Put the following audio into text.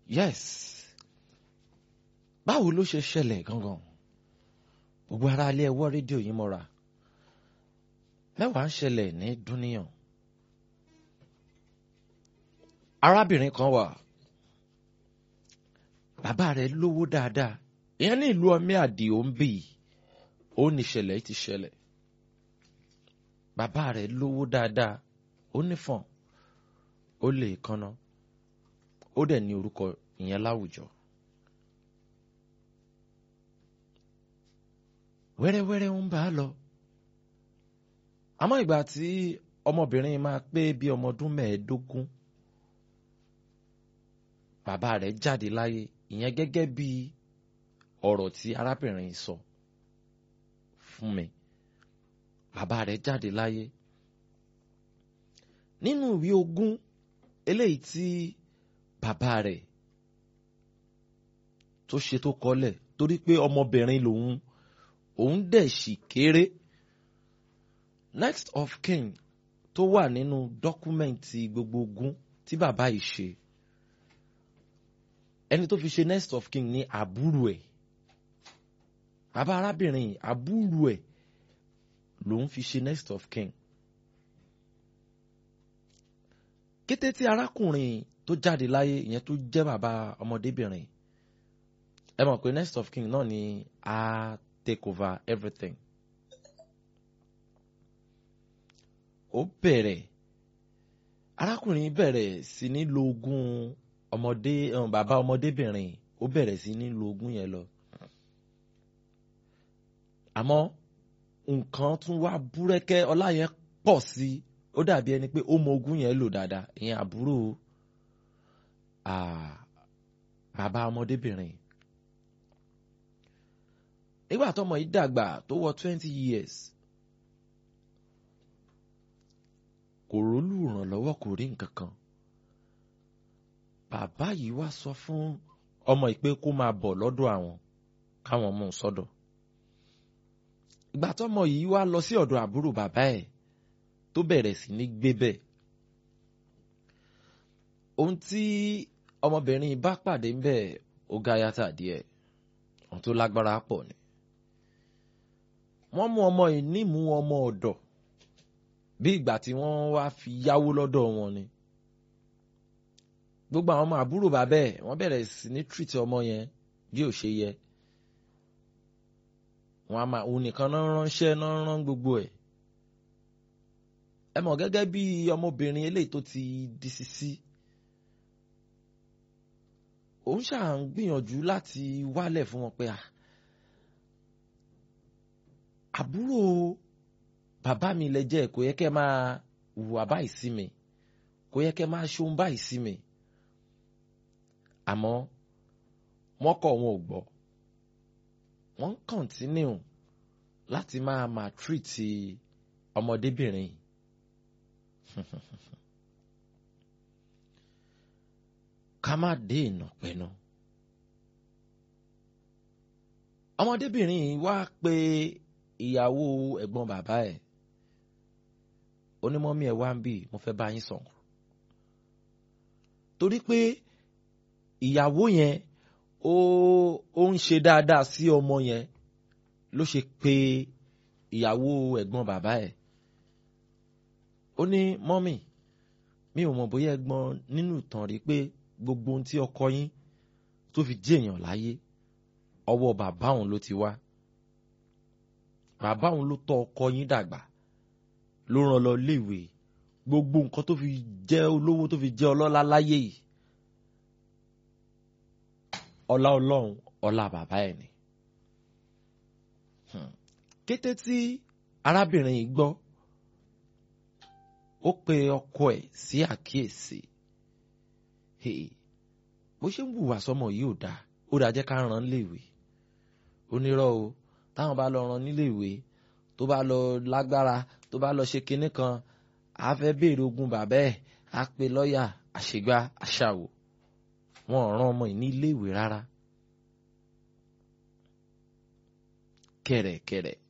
yes báwo ló ṣe ṣẹlẹ̀ gangan gbogbo ara ilé ẹwọ́ rédíò yìí mọ́ra mẹ́wàá ń ṣẹlẹ̀ ní dúníyàn arábìnrin kan wà bàbá rẹ̀ lówó dáadáa ìyẹn ní ìlú ọmí àdìo ń bì ó ní ìṣẹ̀lẹ̀ ti ṣẹlẹ̀ bàbá rẹ̀ lówó dáadáa ó nífọ̀n ó lè kanna ó dẹ̀ ní orúkọ ìyẹn láwùjọ. wẹ́rẹ́wẹ́rẹ́ ń bá a lọ àmọ́ ìgbà tí ọmọbìnrin máa pé bí ọmọ ọdún mẹ́ẹ̀ẹ́dógún bàbá rẹ̀ jáde láyé ìyẹn gẹ́gẹ́ bí ọ̀rọ̀ tí arábìnrin sọ fún mi bàbá rẹ̀ jáde láyé nínú ìwé ogún eléyìí tí bàbá rẹ̀ tó ṣe tó kọ́lẹ̀ torí pé ọmọbìnrin lòun òun dẹ̀ sì kéré next of kin tó wà nínú dọ́kúmẹ̀ntì gbogbo ogún tí bàbá yìí ṣe ẹni tó fi ṣe next of kin ní àbúrò ẹ̀ bàbá arábìnrin àbúrò ẹ̀ lòun fi ṣe next of kin kété tí arákùnrin tó jáde láyé ìyẹn tó jẹ́ bàbá ọmọdébìnrin ẹ mọ̀ pé next of kin náà ni a take over everything ó bẹ̀rẹ̀ arákùnrin bẹ̀rẹ̀ sí ní lo ogún ọmọdé bàbá ọmọdébìnrin ó bẹ̀rẹ̀ sí ní lo ogún yẹn lọ àmọ́ nǹkan tún wá búrẹ́kẹ́ ọlá yẹn pọ̀ sí ó dàbí ẹni pé ó mọ ogún yẹn lò dáadáa ìyẹn àbúrò bàbá ọmọdébìnrin nígbà tọmọ yìí dàgbà tó wọ twenty years kò rólù ìrànlọ́wọ́ kò rí nǹkan kan bàbá yìí wá sọ fún ọmọ yìí pé kó máa bọ̀ lọ́dọ̀ àwọn káwọn mú un sọ́dọ̀ ìgbà tọmọ yìí wá lọ sí ọ̀dọ̀ àbúrò bàbá ẹ̀ tó bẹ̀rẹ̀ sí ní gbé bẹ́ẹ̀ ohun tí ọmọbìnrin bá pàdé ń bẹ̀ ó ga yàtà díẹ̀ ohun tó lágbára pọ̀ ni wọ́n mú ọmọ yìí nímú ọmọ ọ̀dọ̀ bí ìgbà tí wọ́n wá fi yáwó lọ́dọ̀ wọn ni gbogbo àwọn ọmọ àbúrò bàbá ẹ̀ wọ́n bẹ̀rẹ̀ sí ní treat ọmọ yẹn bí ò ṣe yẹ wọn a máa òun nìkan náà ránṣẹ́ náà rán gbogbo ẹ̀ ẹ mọ̀ gẹ́gẹ́ bí ọmọbìnrin eléyìí tó ti di sisi òun ṣáà ń gbìyànjú láti wálẹ̀ fún wọn pé à àbúrò bàbá mi lẹ jẹ́ kò yẹ kẹ́ máa hùwà báyìí sí mi kò yẹ kẹ́ máa ṣohun báyìí sí mi àmọ́ wọ́n kọ̀ wọn ò gbọ́ wọ́n ń kọ̀ntínú láti máa máa tírìtì ọmọdébìnrin ká má dé ìnà pẹ̀nu. ọmọdébìnrin yìí wá pé ìyàwó ẹ̀gbọ́n bàbá ẹ̀ onímọ̀mí ẹ̀ wá ń bì mo fẹ́ bá yín sọ̀rọ̀ torí pé ìyàwó yẹn ó ó ń ṣe dáadáa sí ọmọ yẹn ló ṣe pé ìyàwó ẹ̀gbọ́n bàbá ẹ̀ ó ní mọ́mì mi ò mọ̀ bóyá ẹ̀gbọ́n nínú ìtàn rí pé gbogbo ohun tí ọkọ yín tó fi jẹ́ èèyàn láyé ọwọ́ bàbá òun ló ti wá bàbá òun ló tọ́ ọkọ yín dàgbà ló rán lọ léèwé gbogbo nǹkan tó fi jẹ́ olówó tó fi jẹ́ ọlọ́lá láyé yìí ọlá ọlọ́run ọlá bàbá ẹ̀ ni. kété tí arábìnrin yìí gbọ́ ó pe ọkọ ẹ̀ sí àkíyèsí bó ṣe ń hùwà sọmọ yìí ò dáa ó dáa jẹ́ ká rán léèwé onírọ́ o táwọn bá lọ rán níléèwé tó bá lọ lágbára tó bá lọ ṣe kinní kan á fẹ́ béèrè ogún bàbá ẹ̀ á pe lọ́ọ̀yà àṣegbá àṣàwò wọn ò rán ọmọ yìí ní iléèwé rárá kẹ̀rẹ̀kẹ̀rẹ̀